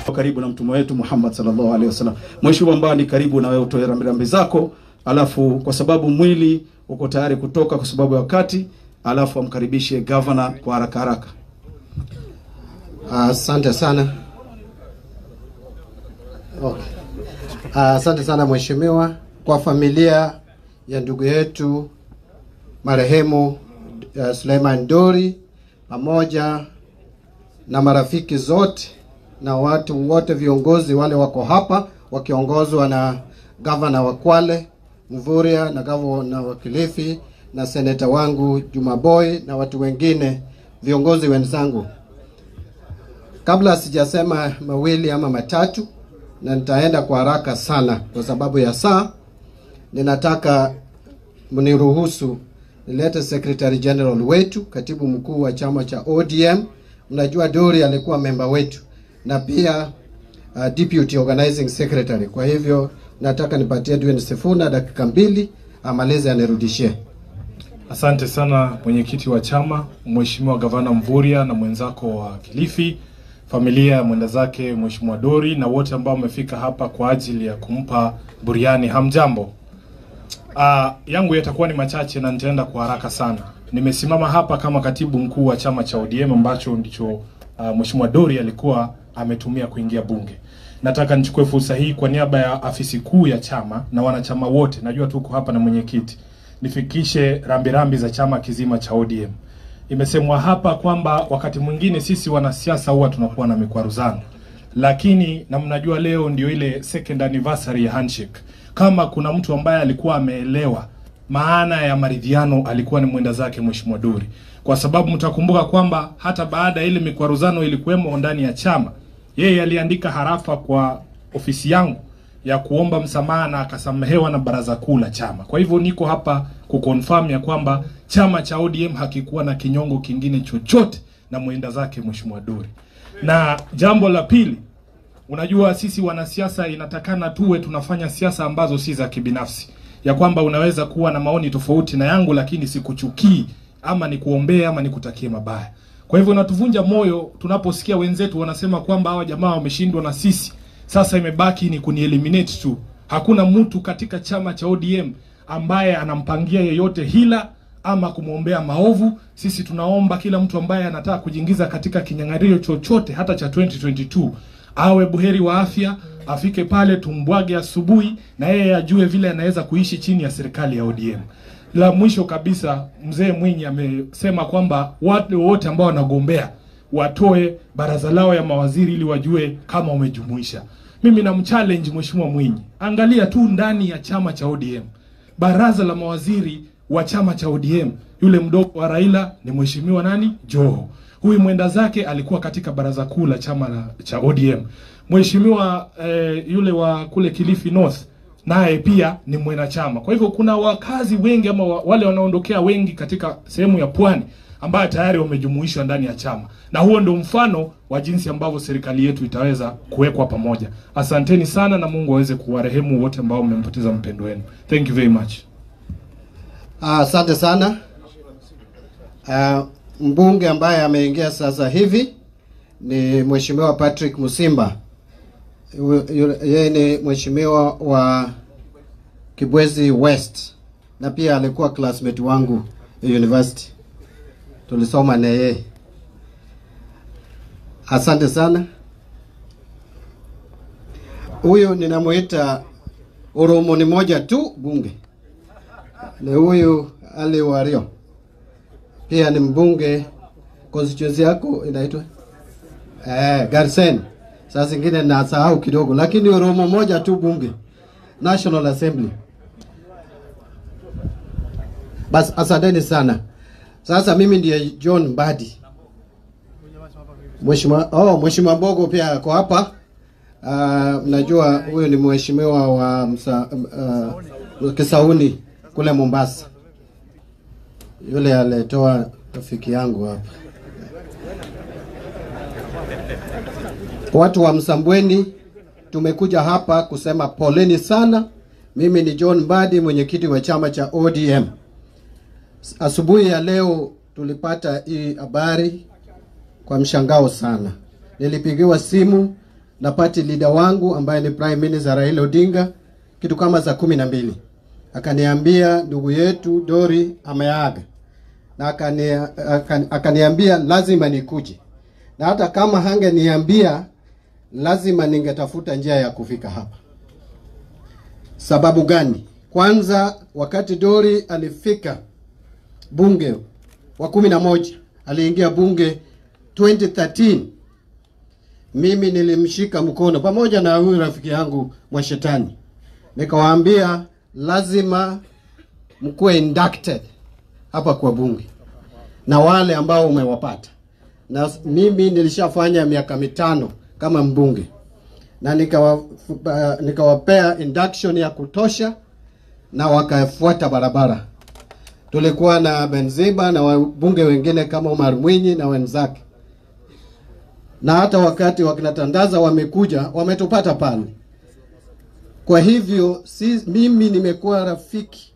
karibu na mtume wetu Muhammad sallallahu alaihi wasallam. Mheshimiwa Mbani, karibu na wewe utoe rambirambi zako, alafu kwa sababu mwili uko tayari kutoka kwa sababu ya wakati, alafu amkaribishe governor kwa haraka haraka. Asante sana. Okay. Asante sana mheshimiwa, kwa familia ya ndugu yetu marehemu uh, Suleiman Dori pamoja na marafiki zote na watu wote viongozi wale wako hapa wakiongozwa na gavana wa Kwale Mvurya na gavana wa Kilifi na seneta wangu Juma Boy na watu wengine viongozi wenzangu. Kabla sijasema mawili ama matatu, na nitaenda kwa haraka sana kwa sababu ya saa, ninataka mniruhusu nilete Secretary General wetu, katibu mkuu wa chama cha ODM. Mnajua Dori alikuwa memba wetu na pia uh, deputy organizing secretary. Kwa hivyo nataka nipatie Edwin Sifuna dakika mbili amalize anirudishie. Asante sana mwenyekiti wa chama, Mheshimiwa Gavana Mvurya na mwenzako wa Kilifi, familia ya mwenda zake Mheshimiwa Dori na wote ambao wamefika hapa kwa ajili ya kumpa buriani. Hamjambo. Uh, yangu yatakuwa ni machache na nitaenda kwa haraka sana. Nimesimama hapa kama katibu mkuu wa chama cha ODM ambacho ndicho uh, Mheshimiwa Dori alikuwa ametumia kuingia bunge. Nataka nichukue fursa hii kwa niaba ya afisi kuu ya chama na wanachama wote, najua tuko hapa na mwenyekiti, nifikishe rambirambi za chama kizima cha ODM. Imesemwa hapa kwamba wakati mwingine sisi wanasiasa huwa tunakuwa na mikwaruzano, lakini na mnajua leo ndio ile second anniversary ya handshake. Kama kuna mtu ambaye alikuwa ameelewa maana ya maridhiano alikuwa ni mwenda zake Mheshimiwa Dori, kwa sababu mtakumbuka kwamba hata baada ya ile mikwaruzano ilikuwemo ndani ya chama, yeye aliandika harafa kwa ofisi yangu ya kuomba msamaha na akasamehewa na baraza kuu la chama. Kwa hivyo niko hapa kuconfirm ya kwamba chama cha ODM hakikuwa na kinyongo kingine chochote na mwenda zake Mheshimiwa Dori. Na jambo la pili, unajua sisi wanasiasa inatakana tuwe tunafanya siasa ambazo si za kibinafsi, ya kwamba unaweza kuwa na maoni tofauti na yangu, lakini sikuchukii ama nikuombee ama nikutakie mabaya. Kwa hivyo natuvunja moyo tunaposikia wenzetu wanasema kwamba hawa jamaa wameshindwa na sisi sasa imebaki ni kunieliminate tu. Hakuna mtu katika chama cha ODM ambaye anampangia yeyote hila ama kumwombea maovu. Sisi tunaomba kila mtu ambaye anataka kujiingiza katika kinyang'ario chochote hata cha 2022 awe buheri wa afya, afike pale tumbwage asubuhi, na yeye ajue vile anaweza kuishi chini ya serikali ya ODM. La mwisho kabisa, mzee Mwinyi amesema kwamba watu wote ambao wanagombea watoe baraza lao ya mawaziri ili wajue kama wamejumuisha. Mimi namchallenge Mheshimiwa Mwinyi, angalia tu ndani ya chama cha ODM, baraza la mawaziri wa chama cha ODM, yule mdogo wa Raila ni Mheshimiwa nani? Joho. Huyu mwenda zake alikuwa katika baraza kuu la chama la, cha ODM. Mheshimiwa eh, yule wa kule Kilifi North naye pia ni mwanachama. Kwa hivyo kuna wakazi wengi ama wa- wale wanaondokea wengi katika sehemu ya pwani ambayo tayari wamejumuishwa ndani ya chama, na huo ndio mfano wa jinsi ambavyo serikali yetu itaweza kuwekwa pamoja. Asanteni sana, na Mungu aweze kuwarehemu wote ambao mmempoteza mpendo wenu. Thank you very much. Ah, Asante sana. Ah, mbunge ambaye ameingia sasa hivi ni Mheshimiwa Patrick Musimba. Yu- yu- Yeye ni mheshimiwa wa Kibwezi West na pia alikuwa classmate wangu university, tulisoma na yeye. Asante sana. Huyu ninamuita Oromo ni moja tu bunge ni huyu Ali Wario, pia ni mbunge. Constituency yako inaitwa eh, Garsen. Saa zingine nasahau kidogo, lakini Oromo moja tu bunge, National Assembly. Bas, asanteni sana. Sasa mimi ndiye John Mbadi. Mheshimiwa oh, Mheshimiwa Mbogo pia ako hapa. Uh, mnajua huyu ni mheshimiwa wa msa, uh, Kisauni kule Mombasa, yule alitoa rafiki yangu hapa. Watu wa Msambweni tumekuja hapa kusema poleni sana. Mimi ni John Mbadi, mwenyekiti wa chama cha ODM. Asubuhi ya leo tulipata hii habari kwa mshangao sana. Nilipigiwa simu na party leader wangu ambaye ni Prime Minister Raila Odinga kitu kama saa kumi na mbili akaniambia ndugu yetu Dori ameaga na akani, akani, akaniambia lazima nikuje, na hata kama hangeniambia lazima ningetafuta njia ya kufika hapa. Sababu gani? Kwanza, wakati Dori alifika bunge wa kumi na moja aliingia bunge 2013 mimi nilimshika mkono pamoja na huyu rafiki yangu Mwashetani, nikawaambia lazima mkuwe inducted hapa kwa bunge na wale ambao umewapata, na mimi nilishafanya miaka mitano kama mbunge na nikawa, uh, nikawapea induction ya kutosha na wakafuata barabara. Tulikuwa na Benziba na wabunge wengine kama Omar Mwinyi na wenzake, na hata wakati wakinatandaza wamekuja wametupata pale. Kwa hivyo si, mimi nimekuwa rafiki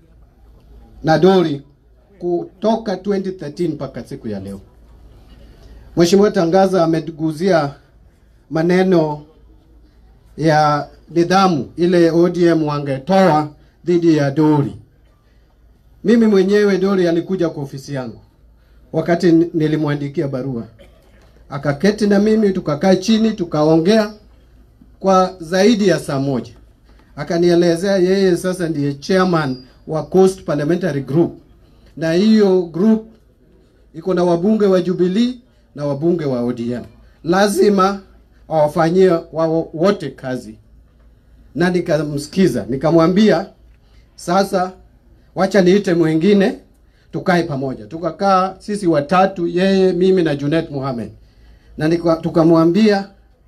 na Dori kutoka 2013 mpaka siku ya leo. Mheshimiwa Tangaza ameguzia maneno ya nidhamu ile ODM wangetoa dhidi ya Dori. Mimi mwenyewe Dori alikuja kwa ofisi yangu wakati nilimwandikia barua, akaketi na mimi tukakaa chini tukaongea kwa zaidi ya saa moja. Akanielezea yeye sasa ndiye chairman wa Coast Parliamentary Group, na hiyo group iko na wabunge wa Jubilee na wabunge wa ODM, lazima awafanyie wao wote kazi. Na nikamsikiza nikamwambia, sasa wacha niite mwingine tukae pamoja. Tukakaa sisi watatu, yeye, mimi na Junet Mohamed, na tukamwambia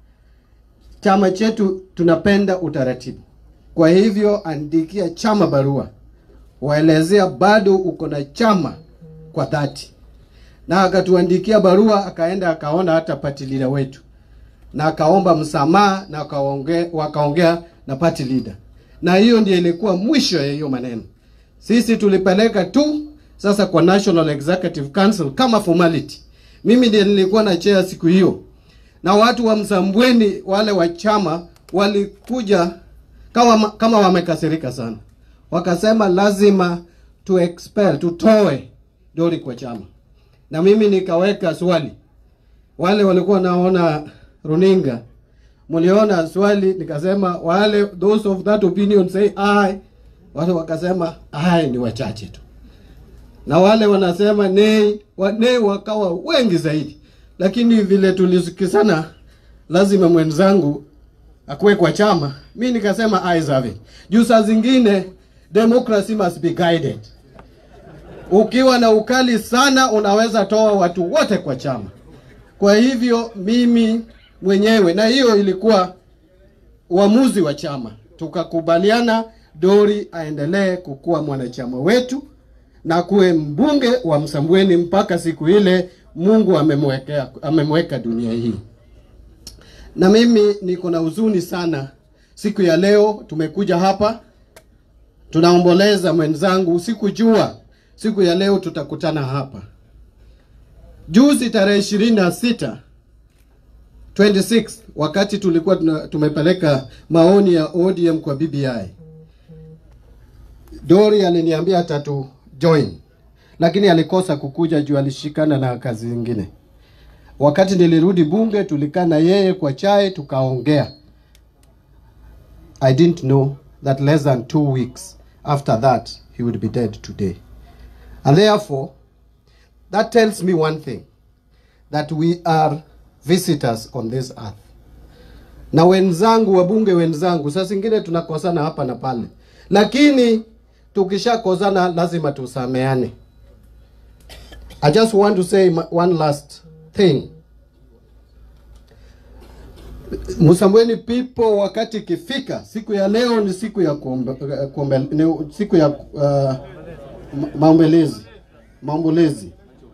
chama chetu tunapenda utaratibu, kwa hivyo andikia chama barua, waelezea bado uko na chama kwa dhati, na akatuandikia barua, akaenda akaona hata party leader wetu na akaomba msamaha na wakaongea wakaongea na party leader, na hiyo ndio ilikuwa mwisho ya hiyo maneno. Sisi tulipeleka tu sasa kwa National Executive Council kama formality. Mimi ndiye nilikuwa na chair siku hiyo, na watu wa Msambweni wale wa chama walikuja kama, kama wamekasirika sana, wakasema lazima tu expel tutoe Dori kwa chama, na mimi nikaweka swali. Wale walikuwa naona runinga mliona swali, nikasema wale those of that opinion say aye, wale wakasema aye ni wachache tu, na wale wanasema nei, wa, nei wakawa wengi zaidi, lakini vile tulisikizana, lazima mwenzangu akuwe kwa chama, mi nikasema ayes have it. Juu saa zingine democracy must be guided. Ukiwa na ukali sana, unaweza toa watu wote kwa chama. Kwa hivyo mimi mwenyewe, na hiyo ilikuwa uamuzi wa chama, tukakubaliana Dori aendelee kukuwa mwanachama wetu na kuwe mbunge wa Msambweni mpaka siku ile Mungu amemwekea amemweka dunia hii. Na mimi niko na huzuni sana siku ya leo, tumekuja hapa tunaomboleza mwenzangu, sikujua siku ya leo tutakutana hapa. Juzi tarehe ishirini na sita 26 wakati tulikuwa tuna, tumepeleka maoni ya ODM kwa BBI, Dori aliniambia atatu join, lakini alikosa kukuja juu alishikana na kazi zingine. Wakati nilirudi bunge, tulikaa na yeye kwa chai tukaongea. I didn't know that less than two weeks after that he would be dead today and therefore that tells me one thing that we are visitors on this earth. Na wenzangu wabunge wenzangu, saa zingine tunakosana hapa na pale, lakini tukishakosana lazima tusameane. I just want to say one last thing. Msambweni people, wakati ikifika siku ya leo ni siku ya kuombe, kuombe, ni siku ya uh, maombelezi maombolezi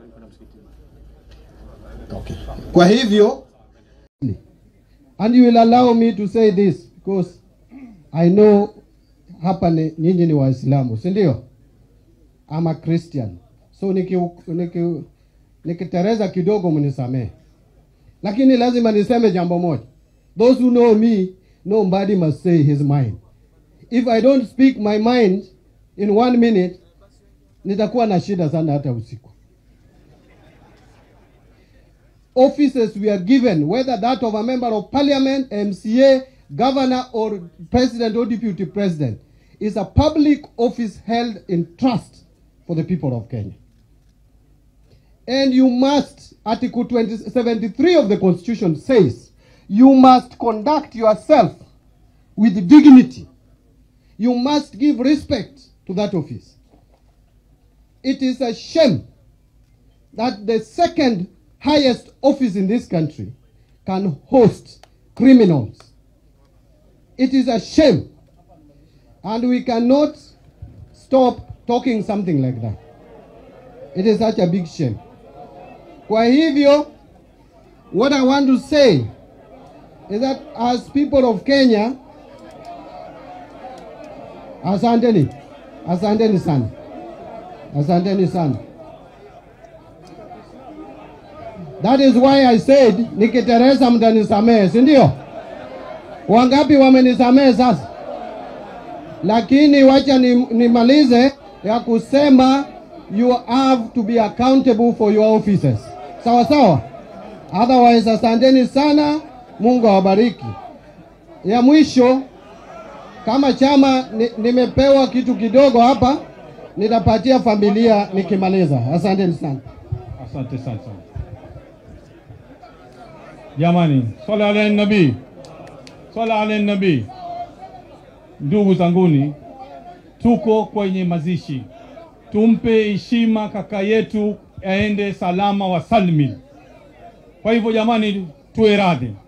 Okay. Kwa hivyo and you will allow me to say this because I know hapa ni nyinyi ni Waislamu, si ndio? I'm a Christian. So niki niki nikitereza kidogo mnisamehe. Lakini lazima niseme jambo moja. Those who know me, nobody must say his mind. If I don't speak my mind in one minute, nitakuwa na shida sana hata usiku. Offices we are given, whether that of a member of parliament, MCA, governor, or president or deputy president, is a public office held in trust for the people of Kenya. And you must, Article 20, 73 of the Constitution says, you must conduct yourself with dignity. You must give respect to that office. It is a shame that the second highest office in this country can host criminals. It is a shame. And we cannot stop talking something like that. It is such a big shame. Kwa hivyo, what I want to say is that as people of Kenya, asanteni, asanteni sana, asanteni sana. That is why I said nikiteresa mtanisamehe, si ndio? Wangapi wamenisamehe sasa? Lakini wacha ni- nimalize ya kusema you have to be accountable for your offices. Sawa sawa? Otherwise, asanteni sana, Mungu awabariki. Ya mwisho, kama chama ni, nimepewa kitu kidogo hapa, nitapatia familia nikimaliza. Asanteni sana. Asante sana sana. Jamani, swala ala nabii, swala ala nabii. Ndugu zanguni, tuko kwenye mazishi, tumpe heshima kaka yetu aende salama wa salmin. Kwa hivyo jamani, tuwe radhi.